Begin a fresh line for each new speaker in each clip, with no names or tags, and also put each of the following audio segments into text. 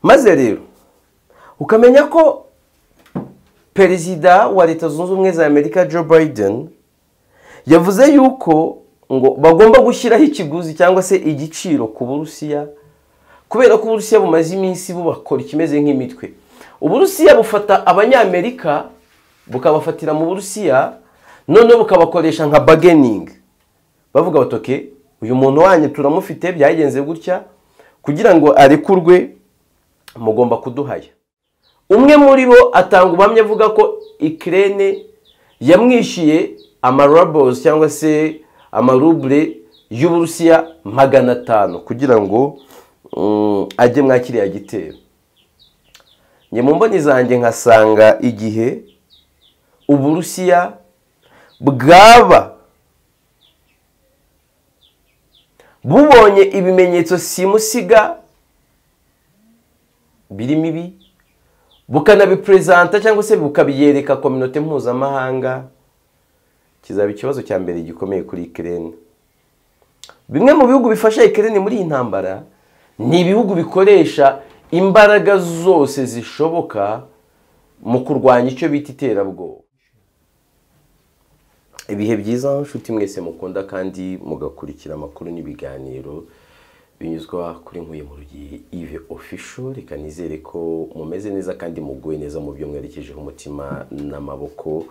maze rero ukamenya ko perezida wa leta zunze ubumwe za amerika joe biden yavuze yuko ngo bagomba gushyiraho ikiguzi cyangwa se igiciro ku burusiya kubera ko uburusiya bumaze iminsi bubakora ikimeze nk'imitwe uburusiya bufata abanyamerika bukabafatira mu burusiya noneho bukabakoresha nka bageningi bavuga bati oke uyu muntu wanyu turamufite byagenze gutya kugira ngo arekurwe mugomba kuduhaya umwe muri bo atanga ubuhamya avuga ko ikirere yamwishyuye amarabozi cyangwa se amarubure y'uburusiya magana atanu kugira ngo ajye mwa kiriya gitero njye mu mboni zanjye nkasanga igihe uburusiya bwaba bubonye ibimenyetso simusiga birimo ibi bukanabiperezanta cyangwa se bukabiyereka kominote mpuzamahanga kizaba ikibazo cya mbere gikomeye kuri ikirere bimwe mu bihugu bifasha ikirere muri iyi ntambara ni ibihugu bikoresha imbaraga zose zishoboka mu kurwanya icyo bita iterabwoba ibihe byiza inshuti mwese mukunda kandi mugakurikira amakuru n'ibiganiro binyuzwa kuri nkuye mu rugi ive ofisho reka nizere ko mumeze neza kandi muguye neza mu byo mwerekejeho umutima n'amaboko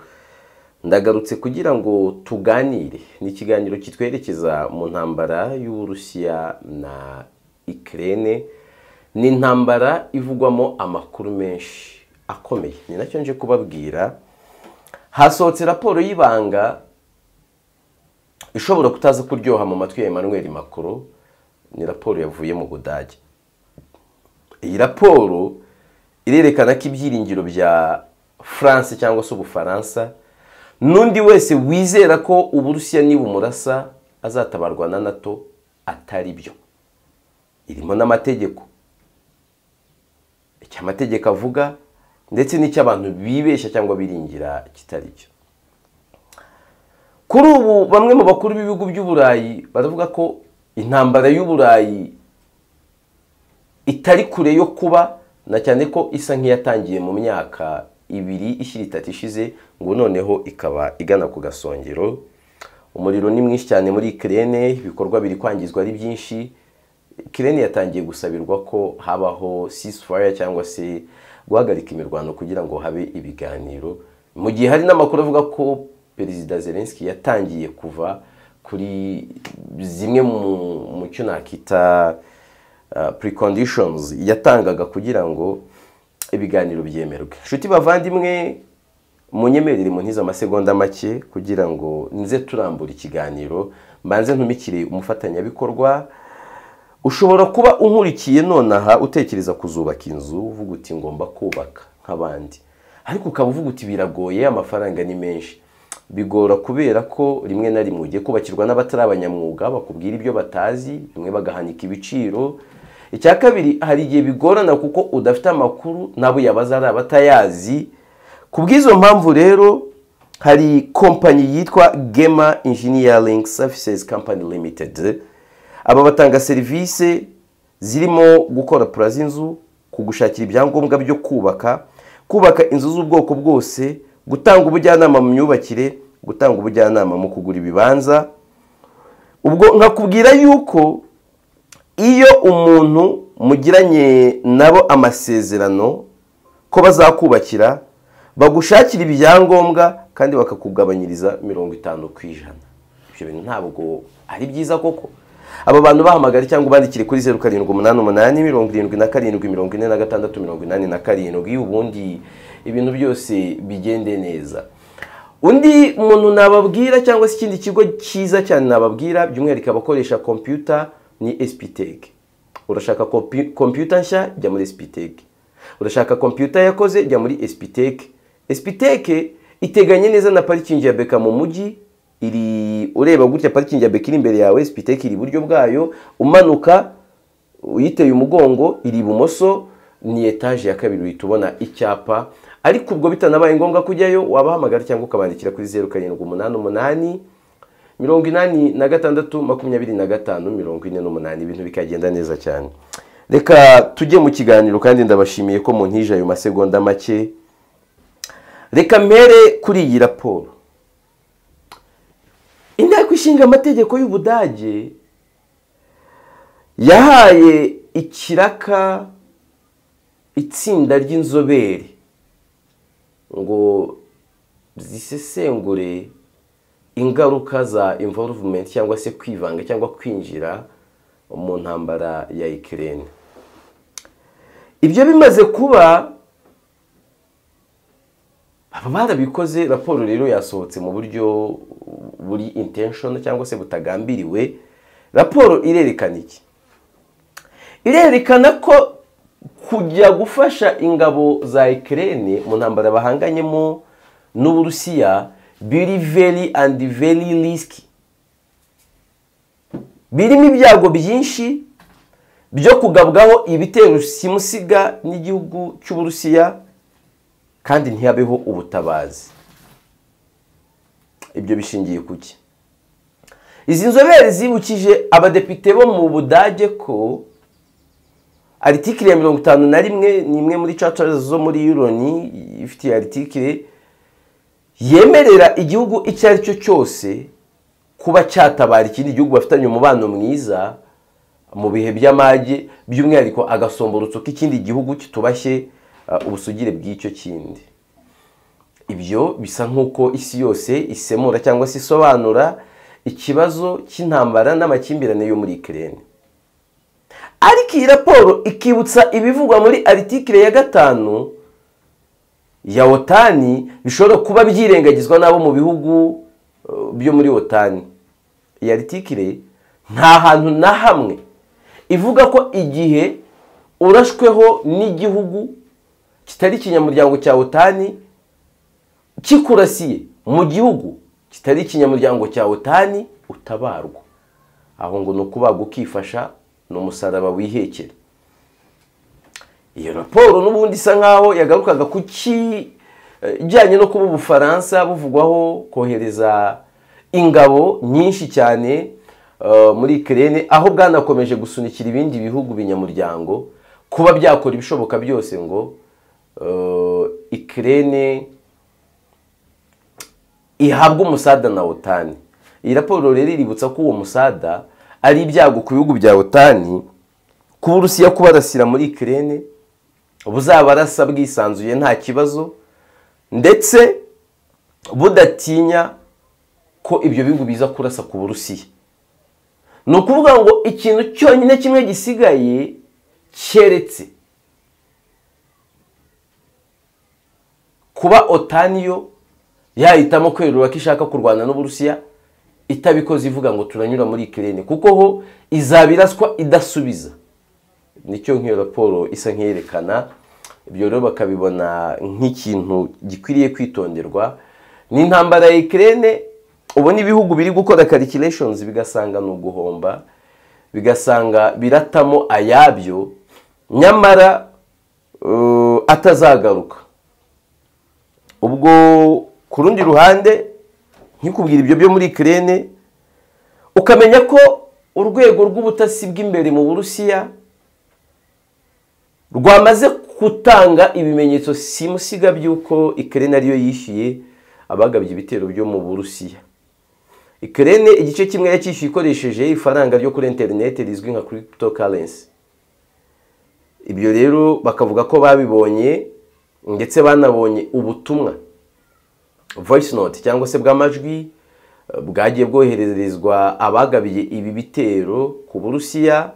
ndagarutse kugira ngo tuganire ni ikiganiro kitwerekeza mu ntambara y'uburusiya na ikirere ni intambara ivugwamo amakuru menshi akomeye ni nacyo nje kubabwira hasohotse raporo y'ibanga ishobora kutaza kuryoha mu matwi ya Emmanuel Macron ni raporo yavuye mu budage iyi raporo irerekana ko ibyiringiro bya france cyangwa se ubufaransa n'undi wese wizera ko uburusiya nibumurasa azatabarwa na nato atari byo irimo n'amategeko icyo amategeko avuga ndetse n'icyo abantu bibeshya cyangwa biringira kitari cyo kuri ubu bamwe mu bakuru b'ibihugu by'uburayi baravuga ko intambara y'uburayi itari kure yo kuba na cyane ko isa nk'iyatangiye mu myaka ibiri ishyira itatu ishize ngo noneho ikaba igana ku gasongero umuriro ni mwinshi cyane muri ikirere ibikorwa biri kwangizwa ari byinshi ikirere yatangiye gusabirwa ko habaho ceasefire cyangwa se guhagarika imirwano kugira ngo habe ibiganiro mu gihe hari n'amakuru avuga ko perezida zelenski yatangiye kuva kuri zimwe mu cyo nakita precondishonizi yatangaga kugira ngo ibiganiro byemerwe inshuti bavandimwe munyemerere mu ntiza amasegonda make kugira ngo nze turambura ikiganiro mbanze ntumikire umufatanyabikorwa ushobora kuba unkurikiye nonaha utekereza kuzubaka inzu uvuga uti ngomba kubaka nk'abandi ariko ukaba uvuga uti biragoye amafaranga ni menshi bigora kubera ko rimwe na rimwe ugiye kubakirwa n'abatari abanyamwuga bakubwira ibyo batazi bimwe bagahanika ibiciro icya kabiri hari igihe bigorana kuko udafite amakuru nabo yabaza ari abatayazi ku bw'izo mpamvu rero hari kompanyi yitwa gema engineering services company limited aba batanga serivisi zirimo gukora pura z'inzu kugushakira ibyangombwa byo kubaka kubaka inzu z'ubwoko bwose gutanga ubujyanama mu myubakire gutanga ubujyanama mu kugura ibibanza ubwo nkakubwira yuko iyo umuntu mugiranye nabo amasezerano ko bazakubakira bagushakira ibyangombwa kandi bakakugabanyiriza mirongo itanu ku ijana ibyo bintu ntabwo ari byiza koko aba bantu bahamagara cyangwa ubandikire kuri zeru karindwi umunani umunani mirongo irindwi na karindwi mirongo ine na gatandatu mirongo inani na karindwi ubundi ibintu byose bigende neza undi muntu nababwira cyangwa se ikindi kigo cyiza cyane nababwira by'umwihariko abakoresha kompiyuta ni spt urashaka kompiyuta nshya jya muri spt urashaka kompiyuta yakoze jya muri spt spt iteganye neza na parikingi ya beka mu mujyi iri ureba gutya parikingi ya beka iri imbere yawe sipiteke iri iburyo bwayo umanuka uyiteye umugongo iri ibumoso ni etaje ya kabiri uhita ubona icyapa ariko ubwo bitanabaye ngombwa kujyayo wabahamagara cyangwa ukabandikira kuri zeru karindwi umunani umunani mirongo inani na gatandatu makumyabiri na gatanu mirongo ine n'umunani ibintu bikagenda neza cyane reka tujye mu kiganiro kandi ndabashimiye ko muntije ayo masegonda make reka mpere kuri iyi raporo inteko ishinga amategeko y'ubudage yahaye ikiraka itsinda ry'inzobere ngo zisesengure ingaruka za involvement cyangwa se kwivanga cyangwa kwinjira mu ntambara ya ikirere ibyo bimaze kuba aba barabikoze raporo rero yasohotse mu buryo buri intention cyangwa se butagambiriwe raporo irerekana iki irerekana ko kujya gufasha ingabo za ikirere mu ntambara bahanganyemo n'uburusiya biri very and very risky birimo ibyago byinshi byo kugabwaho ibitero simusiga n'igihugu cy'uburusiya kandi ntihabeho ubutabazi ibyo bishingiye ku ki izi nzobere zibukije abadepite bo mu budage ko aritikire ya mirongo itanu na rimwe ni imwe muri caca zo muri yuroni ifite aritikire yemerera igihugu icyo ari cyo cyose kuba cyatabara ikindi gihugu bafitanye umubano mwiza mu bihe by'amage by'umwihariko agasomborotso k'ikindi gihugu kitubashye ubusugire bw'icyo kindi ibyo bisa nk'uko isi yose isemura cyangwa se isobanura ikibazo cy'intambara n'amakimbirane yo muri ikirere ariko iyi raporo ikibutsa ibivugwa muri aritikire ya gatanu ya otani bishobora kuba byirengagizwa n'abo mu bihugu byo muri otani iyi aritikire nta hantu na hamwe ivuga ko igihe urashweho n'igihugu kitari ikinyamuryango cya otani kikurasiye mu gihugu kitari ikinyamuryango cya otani utabarwa aho ngo ni ukubagwa ukifasha ni umusaraba wihekera iyo raporo n'ubundi isa nkaho yagarukaga ku ki ijyanye no kuba ubufaransa buvugwaho kohereza ingabo nyinshi cyane muri ikirere aho bwanakomeje gusunikira ibindi bihugu binyamuryango kuba byakora ibishoboka byose ngo ikirere ihabwe umusada na otani iyi raporo rero iributsa ko uwo musada ari ibyago ku bihugu bya otani kuba urusiya kubarasira muri ikirere buzabarasa bwisanzuye nta kibazo ndetse budatinya ko ibyo bihugu biza kurasa ku burusiya ni ukuvuga ngo ikintu cyonyine kimwe gisigaye keretse kuba otaniyo yahitamo kwerura ko ishaka kurwana n'uburusiya itabikoze ivuga ngo turanyura muri ikirere kuko ho izabiraswa idasubiza nicyo nk'iyo raporo isa nk'iyerekana ibyo rero bakabibona nk'ikintu gikwiriye kwitonderwa ni intambara ya ikirere ubona ibihugu biri gukora calculations bigasanga ni uguhomba bigasanga biratamo ayabyo nyamara atazagaruka ubwo ku rundi ruhande nkikubwira ibyo byo muri ikirere ukamenya ko urwego rw'ubutasi bw'imbere mu burusiya rwamaze gutanga ibimenyetso simusiga by'uko ikirere ariyo yishyuye abagabye ibitero byo mu burusiya ikirere igice kimwe yacyishyuye ikoresheje ifaranga ryo kuri interineti rizwi nka kiripito karensi ibyo rero bakavuga ko babibonye ndetse banabonye ubutumwa voyisi noti cyangwa se bw'amajwi bwagiye bwoherezwa abagabiye ibi bitero ku burusiya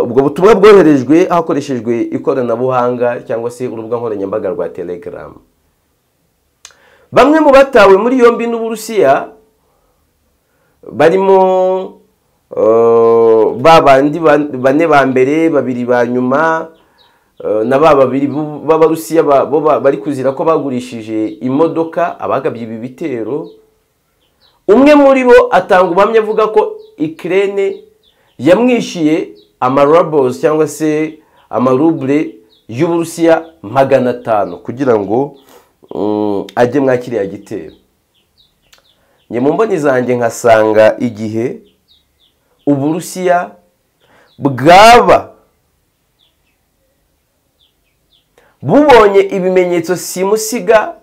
ubwo butumwa bwoherejwe hakoreshejwe ikoranabuhanga cyangwa se urubuga nkoranyambaga rwa telegaramu bamwe mu batawe muri yombi n'uburusiya barimo ba bandi bane ba mbere babiri ba nyuma na ba babiri b'abarusiya bari kuzira ko bagurishije imodoka abagabye ibi bitero umwe muri bo atanga ubuhamya avuga ko ikirere yamwishyuye amarabozi cyangwa se amarubure y'uburusiya magana atanu kugira ngo ajye mwa kiriya gitero njye mu mboni zanjye nkasanga igihe uburusiya bwaba bubonye ibimenyetso simusiga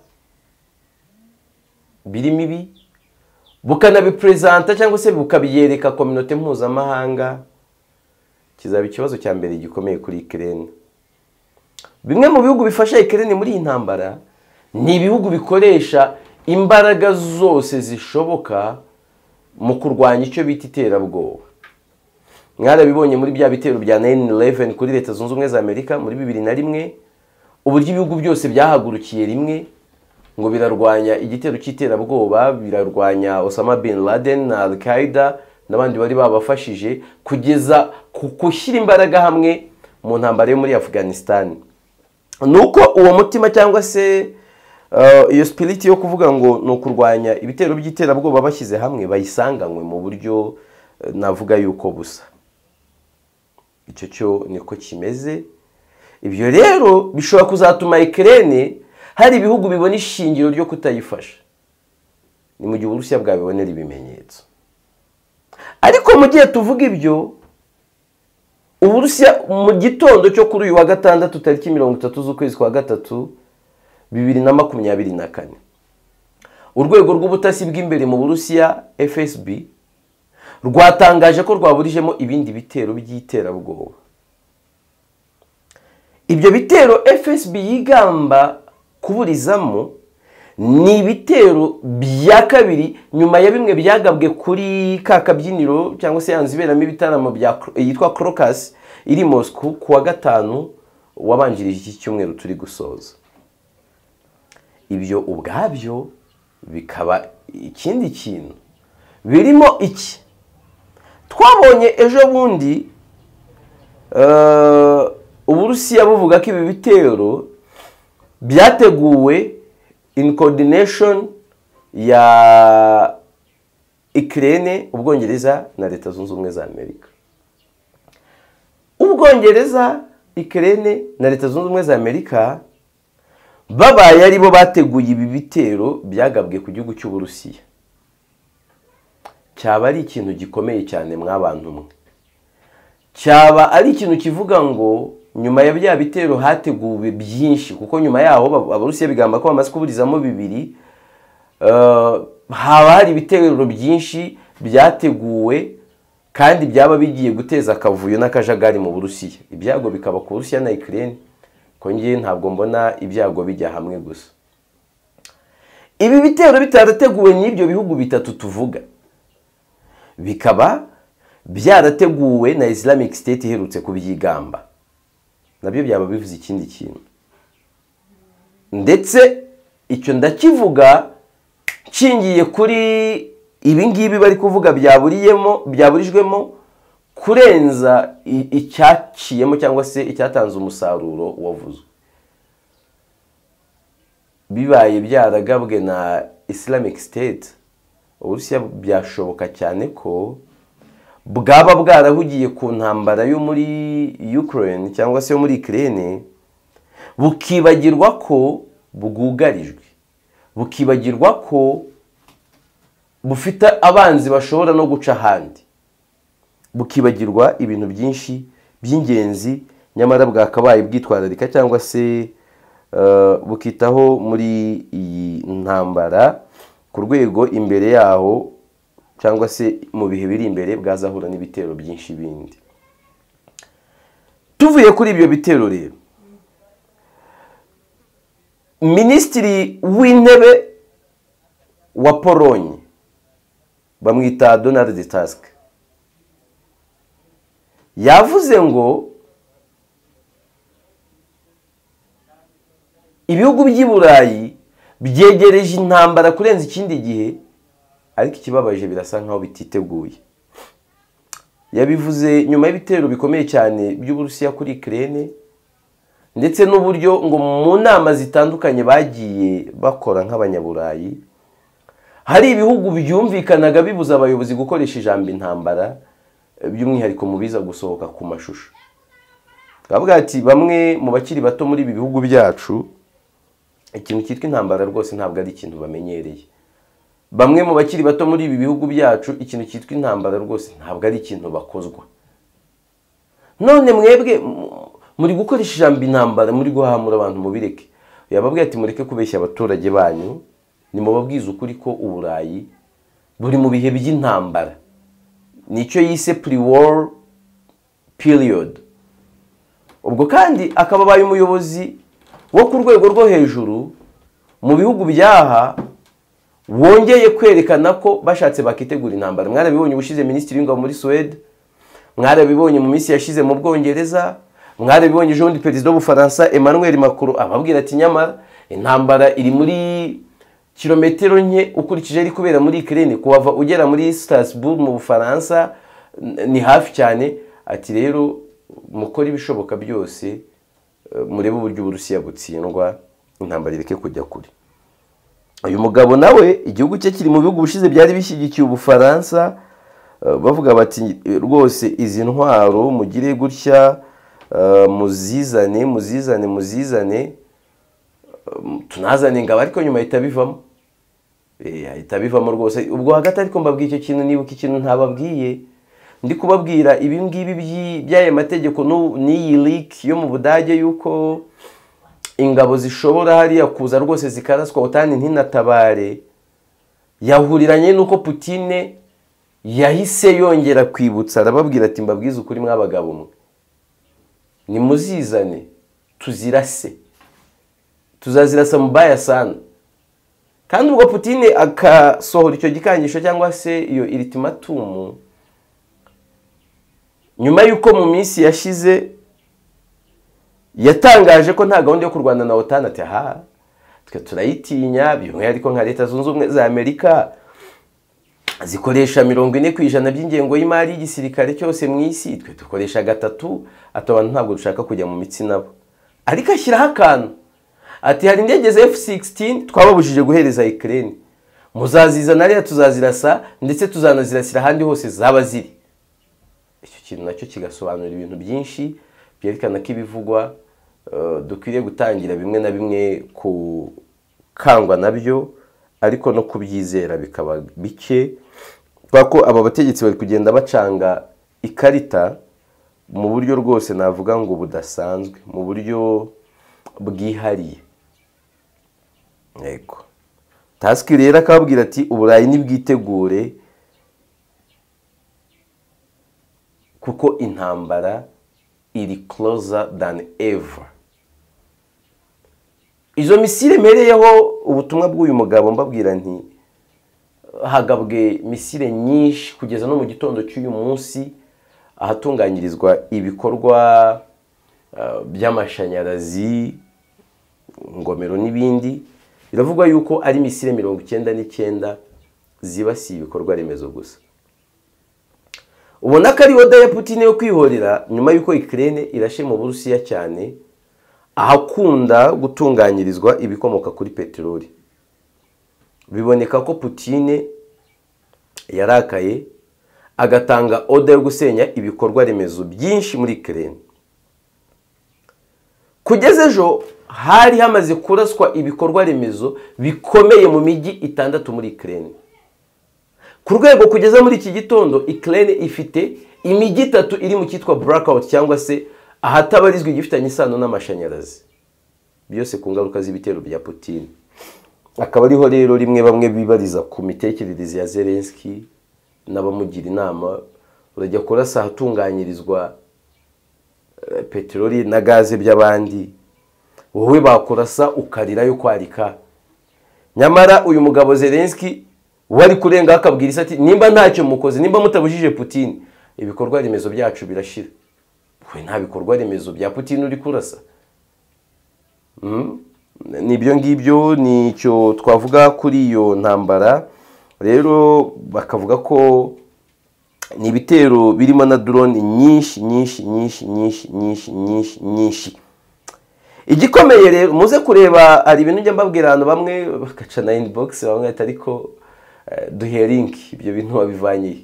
birimo ibi bukanabipurezanta cyangwa se bukabiyereka kominote mpuzamahanga kizaba ikibazo cya mbere gikomeye kuri ikirere bimwe mu bihugu bifasha ikirere muri iyi ntambara ni ibihugu bikoresha imbaraga zose zishoboka mu kurwanya icyo bita iterabwoba mwarabibonye muri bya bitero bya nayini ireveni kuri leta zunze ubumwe za amerika muri bibiri na rimwe uburyo ibihugu byose byahagurukiye rimwe ngo birarwanya igitero cy'iterabwoba birarwanya osama bin laden na al qaeda n'abandi bari babafashije kugeza ku gushyira imbaraga hamwe mu ntambaro yo muri afghanistan ni uko uwo mutima cyangwa se iyo sipiriti yo kuvuga ngo ni ukurwanya ibitero by'iterabwoba bashyize hamwe bayisanganywe mu buryo navuga yuko busa icyo cyo niko kimeze ibyo rero bishobora kuzatuma ikirere hari ibihugu bibona ishingiro ryo kutayifasha ni mu gihe uburusiya bwabibonera ibimenyetso ariko mu gihe tuvuga ibyo uburusiya mu gitondo cyo kuri uyu wa gatandatu tariki mirongo itatu z'ukwezi kwa gatatu bibiri na makumyabiri na kane urwego rw'ubutasi bw'imbere mu burusiya fsb rwatangaje ko rwaburijemo ibindi bitero by'iterabwoba ibyo bitero fsb yigamba kuburizamo ni ibitero bya kabiri nyuma ya bimwe byagabwe kuri ka kabyiniro cyangwa se yanzu iberamo ibitaramo yitwa korokasi iri mosiko ku wa gatanu wabanjirije iki cyumweru turi gusoza ibyo ubwabyo bikaba ikindi kintu birimo iki twabonye ejo bundi uburusiya buvuga ko ibi bitero byateguwe in coordination ya ikirere ubwongereza na leta zunze ubumwe za amerika ubwongereza ikirere na leta zunze ubumwe za amerika babaye aribo bateguye ibi bitero byagabwe ku gihugu cy'uburusiya cyaba ari ikintu gikomeye cyane mwabantu mwe cyaba ari ikintu kivuga ngo nyuma ya bya bitero hateguwe byinshi kuko nyuma yaho abarusiya bigamba ko bamaze kuburizamo bibiri haba hari ibitero byinshi byateguwe kandi byaba bigiye guteza akavuyo n'akajagari mu burusiya ibyago bikaba ku burusiya na ikirere ngewe ntabwo mbona ibyago bijya hamwe gusa ibi bitero bitarateguwe n'ibyo bihugu bitatu tuvuga bikaba byarateguwe na islamic state iherutse kubyigamba nabyo byaba bivuze ikindi kintu ndetse icyo ndakivuga nshingiye kuri ibi ngibi bari kuvuga byaburiyemo byaburijwemo kurenza icyaciyemo cyangwa se icyatanze umusaruro wavuzwe bibaye byaragabwe na islamic state uburusiya byashoboka cyane ko bwaba bwarahugiye ku ntambara yo muri Ukraine cyangwa se yo muri Ukraine bukibagirwa ko bwugarijwe bukibagirwa ko bufite abanzi bashobora no guca ahandi bukibagirwa ibintu byinshi by'ingenzi nyamara bwakabaye bwitwararika cyangwa se bukitaho muri iyi ntambara ku rwego imbere yaho cyangwa se mu bihe biri imbere bwazahura n'ibitero byinshi bindi tuvuye kuri ibyo bitero rero minisitiri w'intebe wa polonye bamwita donald task yavuze ngo ibihugu by'i burayi byegereje intambara kurenza ikindi gihe ariko ikibabaje birasa nkaho bititeguye yabivuze nyuma y'ibitero bikomeye cyane by'uburusiya kuri ikirere ndetse n'uburyo ngo mu nama zitandukanye bagiye bakora nk'abanyaburayi hari ibihugu byumvikanaga bibuza abayobozi gukoresha ijambo intambara by'umwihariko mu biza gusohoka ku mashusho twavuga ati bamwe mu bakiri bato muri ibi bihugu byacu ikintu cyitwa intambara rwose ntabwo ari ikintu bamenyereye bamwe mu bakiri bato muri ibi bihugu byacu ikintu cyitwa intambara rwose ntabwo ari ikintu bakozwa none mwebwe muri gukoresha ijambo intambara muri guhamura abantu mubireke yababwiye ati mureke kubeshya abaturage banyu nimubabwize ukuri ko uburayi buri mu bihe by'intambara nicyo yise pre-war period ubwo kandi akaba abaye umuyobozi wo ku rwego rwo hejuru mu bihugu byaha wongeye kwerekana ko bashatse bakitegura intambara mwarabibonye ubushize minisitiri w'ingabo muri suwede mwarabibonye mu minsi yashize mu bwongereza mwarabibonye ejo bundi perezida w'ubufaransa emmanuel macron ababwira ati nyamara intambara iri muri kilometero nke ukurikije ari kubera muri ikirere kuhava ugera muri Strasbourg mu bufaransa ni hafi cyane ati rero mukore ibishoboka byose eh, murebe uburyo uburusiya butsindwa intambara ireke kujya kure uyu mugabo nawe igihugu cye kiri mu bihugu ubushize byari bishyigikiye ubufaransa eh, bavuga bati rwose izi ntwaro mugire gutya eh, muzizane muzizane muzizane tunazana ingabo ariko nyuma ahita bivamo Eh, ahita bivamo rwose ubwo hagati ariko mbabwiye icyo kintu nibuka ikintu ntababwiye ndi kubabwira ibi ngibi by'i- by'aya mategeko n'u- n'iyi liki yo mu budage y'uko ingabo zishobora hariya kuza rwose zikaraswa utani ntinatabare yahuriranye n'uko putine yahise yongera kwibutsa arababwira ati mbabwize ukuri mw'abagabo mwe nimuzizane tuzirase tuzazirasa mubaya sana kandi ubwo putine agasohora icyo gikangisho cyangwa se iyo iritimatumu nyuma y'uko mu minsi yashize yatangaje ko nta gahunda yo kurwana na otan ati aha twe turayitinya by'umwihariko nka leta zunze ubumwe za amerika zikoresha mirongo ine ku ijana by'ingengo y'imari y'igisirikare cyose mu isi twe dukoresha gatatu ati abantu ntabwo dushaka kujya mu mitsi nabo ariko ashyiraho akantu ati hari indege za F-16 twababujije guhereza Ukraine muzazizana rero tuzazirasa ndetse tuzanazirasira ahandi hose zaba ziri icyo kintu nacyo kigasobanura ibintu byinshi byerekana ko ibivugwa eh, dukwiriye gutangira bimwe na bimwe gukangwa nabyo ariko no kubyizera bikaba bike kubera ko aba bategetsi bari kugenda bacanga ikarita mu buryo rwose navuga ngo budasanzwe mu buryo bwihariye yego tasiki rero akababwira ati uburayi nibwitegure kuko intambara iri closer than ever izo misile mereyeho ubutumwa bw'uyu mugabo mbabwira nti hagabwe misile nyinshi kugeza no mu gitondo cy'uyu munsi ahatunganyirizwa ibikorwa eh, by'amashanyarazi ingomero n'ibindi biravugwa yuko ari misile mirongo icyenda n'icyenda zibasiye ibikorwa remezo gusa ubona ko ari oda ya Putin yo kwihorera nyuma y'uko Ukraine irashe mu Burusiya cyane ahakunda gutunganyirizwa ibikomoka kuri peteroli biboneka ko Putin yarakaye agatanga oda yo gusenya ibikorwa remezo byinshi muri Ukraine kugeza ejo hari hamaze kuraswa ibikorwa remezo bikomeye mu mijyi itandatu muri Ukraine ku rwego kugeza muri iki gitondo ikirere ifite imijyi itatu iri mu cyitwa burakawuti cyangwa se ahatabarizwa igifitanye isano n'amashanyarazi byose ku ngaruka z'ibitero bya Putin akaba ariho rero rimwe bamwe bibariza ku mitekerereze ya zelenski n'abamugira inama urajya kurasa ahatunganyirizwa eh, peteroli na gaze by'abandi wowe bakurasa ukarirayo kwarika nyamara uyu mugabo zelenski wari kurenga akabwira isi ati nimba ntacyo mukoze nimba mutabujije putin ibikorwa remezo byacu birashira we nta bikorwa remezo bya putin uri kurasa Mm. nibyo ngibyo nicyo twavuga kuri iyo ntambara rero bakavuga ko ni ibitero birimo na drone nyinshi nyinshi nyinshi nyinshi nyinshi nyinshi nyinshi igikomeye rero muze kureba hari ibintu njya mbabwira abantu bamwe bagaca na inbox bamwe bahita ariko eh, duhe link ibyo bintu wabivanye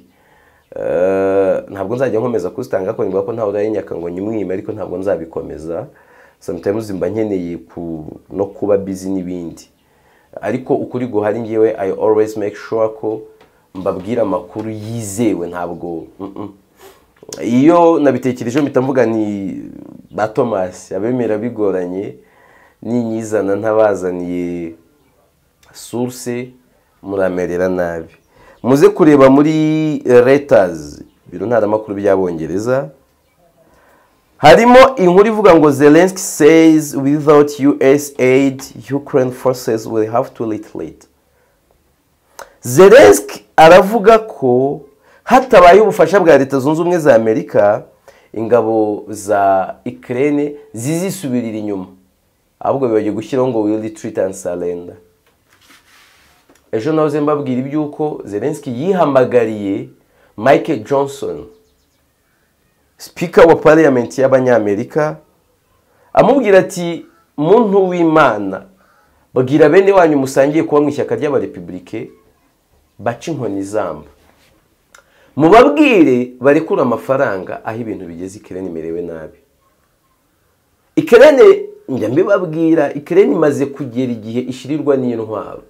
Eh, ntabwo nzajya nkomeza kuzitanga ko nivuga ko ntawe urayinyaka ngo nyimwime ariko ntabwo nzabikomeza sometimes mba nkeneye ku- no kuba busy n'ibindi ariko ukuri guhari ngewe i always make sure ko mbabwira amakuru yizewe ntabwo mm, mm. iyo nabitekerejeho mpita mvuga ni ba tomasi abemera bigoranye ninyizana ntabazaniye source muramerera nabi muze kureba muri letazi biro ntaramakuru by'abongereza harimo inkuru ivuga ngo zelensky says without us aid ukraine forces will have to retreat zelensky aravuga ko hatabaye ubufasha bwa leta zunze ubumwe za amerika ingabo za ikirere zizisubirira inyuma ahubwo bibagiye gushyiraho ngo will retreat and surrender ejo nahoze mbabwira iby'uko zelensky yihamagariye mike johnson sipika wa pariyamenti y'abanyamerika amubwira ati muntu w'imana babwira bene wanyu musangiye kuba mu ishyaka ry'abarepubulike baca inkoni izamba mubabwire barekura amafaranga aho ibintu bigeze ikirere imerewe nabi ikirere njya mbibabwira ikirere imaze kugera igihe ishyirirwa n'intwaro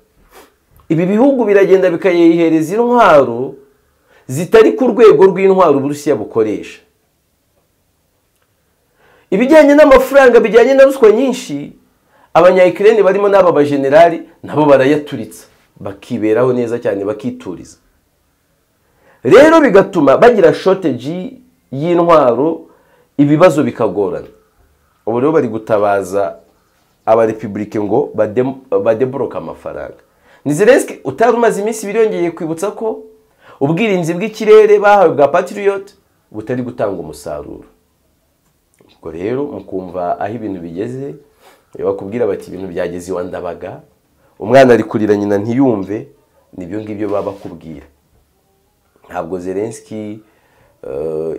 ibi bihugu biragenda bikayihereza intwaro zitari ku rwego rw'intwaro uburusiya bukoresha ibijyanye n'amafaranga bijyanye na ruswa nyinshi abanyayikirere barimo n'aba bajenerali nabo barayaturitsa bakiberaho neza cyane bakituriza rero bigatuma bagira shoteji y'intwaro ibibazo bikagorana ubu rero bari gutabaza abarepubulike ngo badeboroke amafaranga ni zelensky utari umaze iminsi ibiri yongeye kwibutsa ko ubwirinzi bw'ikirere bahawe bwa patiriyoti butari gutanga umusaruro ubwo rero mukumva aho ibintu bigeze bakubwira bati ibintu byageze iwa ndabaga umwana ari kurira nyina ntiyumve nibyo ngibyo baba bakubwira ntabwo zelensky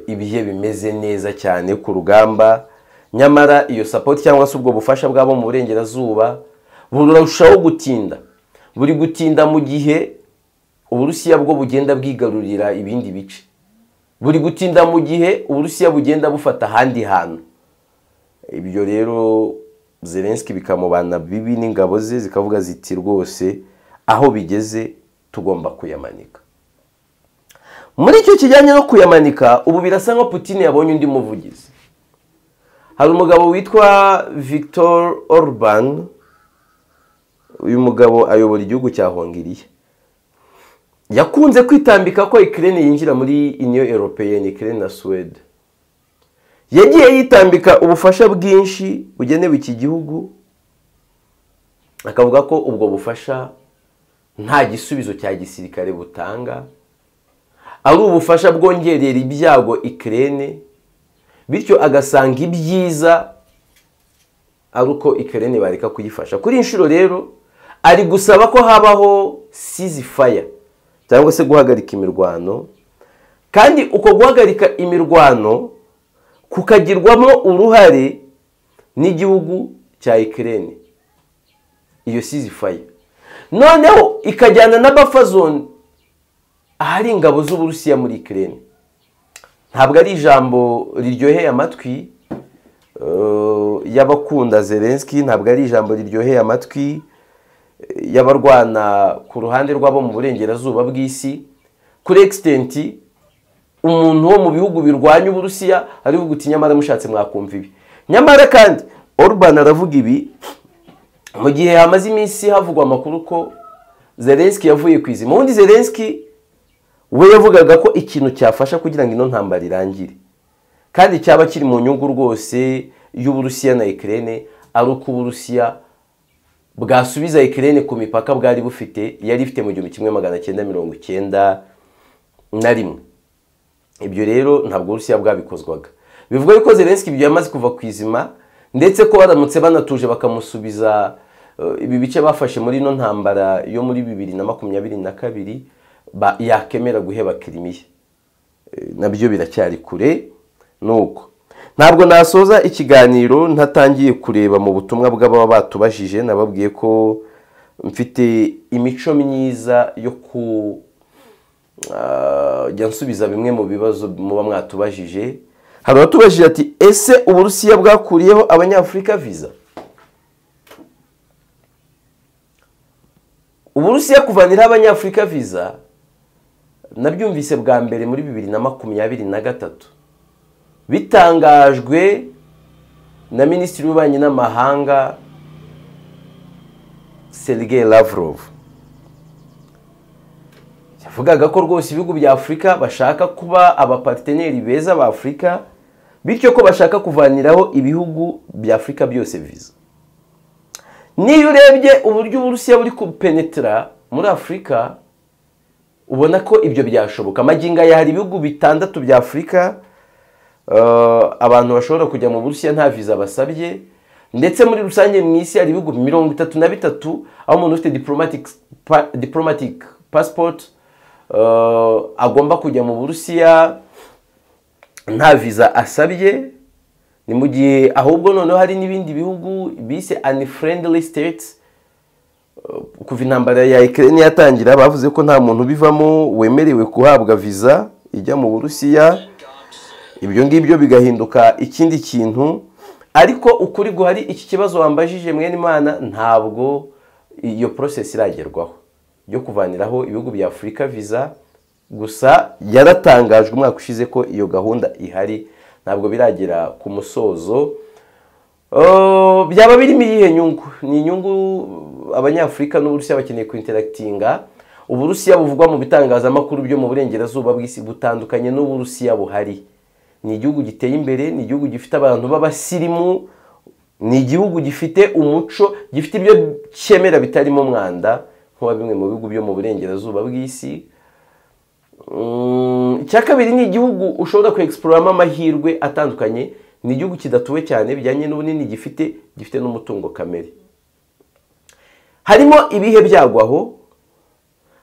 ibihe bimeze neza cyane ku rugamba nyamara iyo sapoti cyangwa se ubwo bufasha bwabo mu burengerazuba burushaho gutinda buri gutinda mu gihe uburusiya bwo bugenda bwigarurira ibindi bice buri gutinda mu gihe uburusiya bugenda bufata ahandi hantu ibyo rero zelensky bikamubana bibi n'ingabo ze zikavuga ziti rwose aho bigeze tugomba kuyamanika muri icyo kijyanye no kuyamanika ubu birasa nka Putin yabonye undi muvugizi hari umugabo witwa victor orban uyu mugabo ayobora igihugu cya hongiriya yakunze kwitambika ko ikirere yinjira muri iniyo eropeyeni ikirere na suwede yagiye yitambika ubufasha bwinshi bugenewe iki gihugu akavuga ko ubwo bufasha nta gisubizo cya gisirikare butanga ari ubufasha bwongerera ibyago ikirere bityo agasanga ibyiza ari uko ikirere bareka kuyifasha kuri inshuro rero ari gusaba ko habaho sizifaya cyangwa se guhagarika imirwano kandi uko guhagarika imirwano kukagirwamo uruhare n'igihugu cya ikirere iyo sizifaya noneho ikajyana na bafazone ahari ingabo z'uburusiya muri ikirere ntabwo ari ijambo riryoheye amatwi y'abakunda zelensky ntabwo ari ijambo riryoheye amatwi y'abarwana ku ruhande rwabo mu burengerazuba bw'isi kuri egisitenti umuntu wo mu bihugu birwanya uburusiya ariho guti nyamara mushatse mwakumva ibi nyamara kandi Orban aravuga ibi mu gihe hamaze iminsi havugwa amakuru ko zelensky yavuye ku izima ubundi zelensky we yavugaga ko ikintu cyafasha kugira ngo ino ntambara irangire kandi cyaba kiri mu nyungu rwose y'uburusiya na ikirere ari uko uburusiya bwasubiza ikirere ku mipaka bwari bufite yari ifite mu gihumbi kimwe magana cyenda mirongo icyenda na rimwe ibyo rero ntabwo urusiya bwabikozwaga bivuga yuko zelensky ibyo yamaze kuva ku izima ndetse ko baramutse banatuje bakamusubiza ibi bice bafashe muri ino ntambara yo muri bibiri na makumyabiri na kabiri yakemera guheba kirimiye nabyo biracyari kure nuko ntabwo nasoza ikiganiro ntatangiye kureba mu butumwa bw'ababa batubajije nababwiye ko mfite imico myiza yo kujya nsubiza bimwe mu bibazo muba mwatubajije hari abatubajije ati ese uburusiya bwakuriyeho abanyafurika viza uburusiya kuvaniraho abanyafurika viza nabyumvise bwa mbere muri bibiri na makumyabiri na gatatu bitangajwe na minisitiri w'ububanyi n'amahanga sergei lavrov yavugaga ko rwose ibihugu bya afurika bashaka kuba abapateneri beza ba afurika bityo ko bashaka kuvaniraho ibihugu bya afurika byose viza niyo urebye uburyo uburusiya buri kupenetera muri afurika ubona ko ibyo byashoboka magingo aya hari ibihugu bitandatu bya afurika eh, abantu bashobora kujya mu burusiya nta viza basabye ndetse muri rusange mu isi hari ibihugu mirongo itatu na bitatu aho umuntu ufite diplomatic, pa, diplomatic passport eh, agomba kujya mu burusiya nta viza asabye ni mu gihe ahubwo noneho hari n'ibindi bihugu bise unfriendly states kuva intambara ya Ukraine yatangira bavuze ko nta muntu ubivamo wemerewe kuhabwa viza ijya mu Burusiya ibyo ngibyo bigahinduka ikindi kintu ariko ukuri guhari iki kibazo wambajije mwene imana ntabwo iyo process iragerwaho yo kuvaniraho ibihugu bya Afurika viza gusa yaratangajwe umwaka ushize ko iyo gahunda ihari ntabwo biragera ku musozo Uh, byaba birimo iyihe nyungu ni inyungu abanyafurika n'uburusiya bakeneye kuinteragitinga uburusiya buvugwa mu bitangazamakuru byo mu burengerazuba bw'isi butandukanye n'uburusiya buhari ni igihugu giteye imbere ni igihugu gifite abantu b'abasirimu ni igihugu gifite umuco gifite ibyo cyemera bitarimo umwanda nk'uwa bimwe mu bihugu byo mu burengerazuba bw'isi Mm, icya kabiri ni igihugu ushobora kuexploramo amahirwe atandukanye ni igihugu kidatuwe cyane bijyanye n'ubunini gifite gifite n'umutungo kamere harimo ibihe byago aho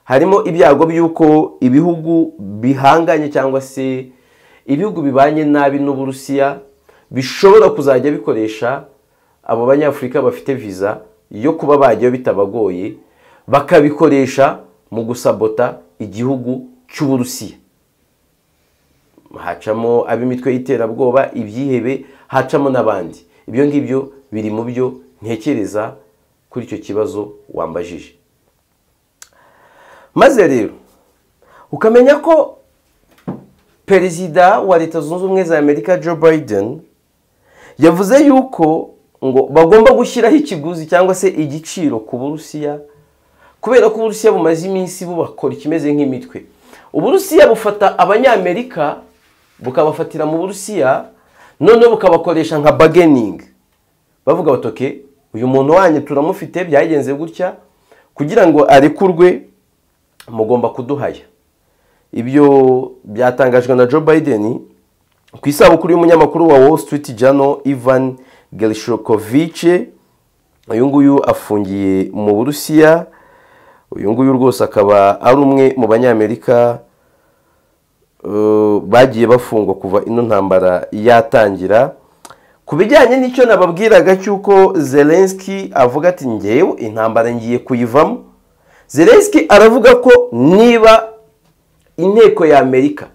harimo ibyago by'uko ibihugu bihanganye cyangwa se ibihugu bibanye nabi n'uburusiya bishobora kuzajya bikoresha abo banyafurika bafite viza yo kuba bajyayo bitabagoye bakabikoresha mu gusabota igihugu cy'uburusiya hacamo ab'imitwe y'iterabwoba ibyihebe hacamo n'abandi ibyo ngibyo biri mu byo ntekereza kuri icyo kibazo wambajije maze rero ukamenya ko perezida wa leta zunze ubumwe za amerika joe biden yavuze yuko ngo bagomba gushyiraho ikiguzi cyangwa se igiciro ku burusiya kubera ko uburusiya bumaze iminsi bubakora ikimeze nk'imitwe uburusiya bufata abanyamerika bukabafatira mu burusiya noneho bukabakoresha nka bargaining bavuga bati "Okay, uyu muntu wanyu turamufite byagenze gutya kugira ngo arekurwe mugomba kuduhaya ibyo byatangajwe na joe biden ku isabukuru y'umunyamakuru wa wall street jano ivan gershokovich uyu nguyu afungiye mu burusiya uyu nguyu rwose akaba ari umwe mu banyamerika eh, bagiye bafungwa kuva ino ntambara yatangira ku bijyanye n'icyo nababwiraga cy'uko zelenski avuga ati ngewe intambara ngiye kuyivamo zelenski aravuga ko niba inteko ya amerika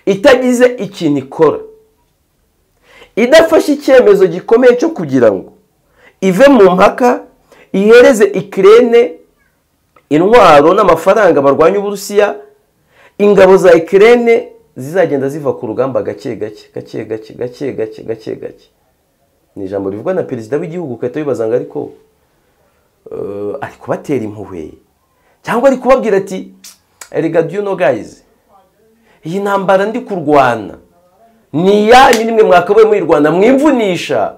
itagize ikintu ikora idafashe icyemezo gikomeye cyo kugira ngo ive mu mpaka ihereze ikirere intwaro n'amafaranga barwanya uburusiya ingabo za ikirere zizagenda ziva ku rugamba gake gake gake gake gake gake gake gake ni ijambo rivugwa na perezida w'igihugu ugahita wibaza ngo ariko eh, ari kubatera impuhwe cyangwa ari kubabwira ati erega do you know guys iyi ntambara ndi kurwana ni iyanyu nimwe mwakabaye muyirwana mwimvunisha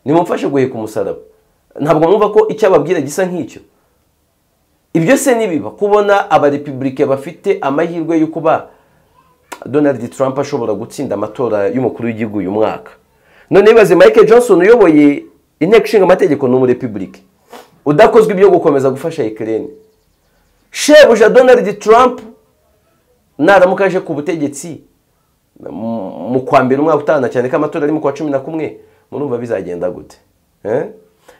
nimumfashe guheka umusaraba ntabwo mwumva ko icyo ababwira gisa nk'icyo ibyo se nibiba kubona abarepubulike bafite amahirwe yo kuba donald trump ashobora gutsinda amatora y'umukuru w'igihugu uyu mwaka none bibaze mike johnson uyoboye inteko ishinga amategeko ni umurepubulike udakozwe ibyo gukomeza gufasha ikirere shebuja donald trump naramuka aje ku butegetsi mu- mu kwa mbere umwaka utana cyane ko amatora ari mu kwa cumi na kumwe murumva bizagenda gute Eh?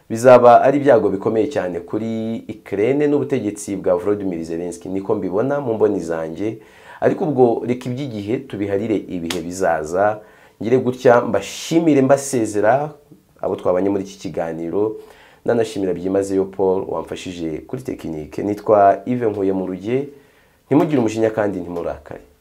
bizaba ari ibyago bikomeye cyane kuri ikirere n'ubutegetsi bwa Volodymyr Zelensky niko mbibona mu mboni zanjye ariko ubwo reka iby'igihe tubiharire ibihe bizaza ngire gutya mbashimire mbasezera abo twabanye muri iki kiganiro nanashimira byimazeyo Paul wamfashije kuri tekinike nitwa Ive Nkuye mu ruge ntimugire umujinya kandi ntimurakare